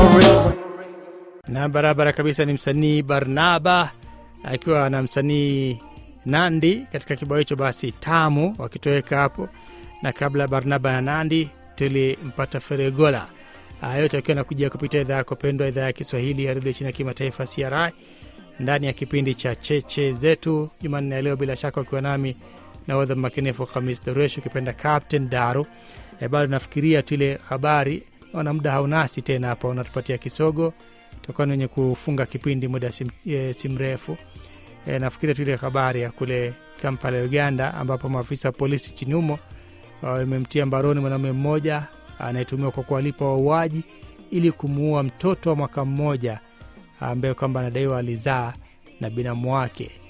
forever. na barabara kabisa ni msanii Barnaba akiwa na msanii Nandi katika kibao hicho basi tamu wakitoweka hapo, na kabla ya Barnaba na Nandi tulimpata Feregola. Haya yote akiwa nakujia kupitia idhaa yako pendwa, idhaa ya Kiswahili ya redio chini ya kimataifa CRI, ndani ya kipindi cha cheche zetu Jumanne ya leo, bila shaka ukiwa nami nahodha makinifu Hamis Daruesh, ukipenda Captain Daru. E, bado nafikiria tu ile habari, naona muda haunasi tena hapa, unatupatia kisogo tutakuwa ni wenye kufunga kipindi muda si, e, si mrefu e, nafikiria tu ile habari ya kule Kampala, Uganda, ambapo maafisa wa polisi nchini humo wamemtia mbaroni mwanaume mmoja anayetumiwa kwa kuwalipa wauaji ili kumuua mtoto wa mwaka mmoja ambaye kwamba anadaiwa alizaa na binamu wake.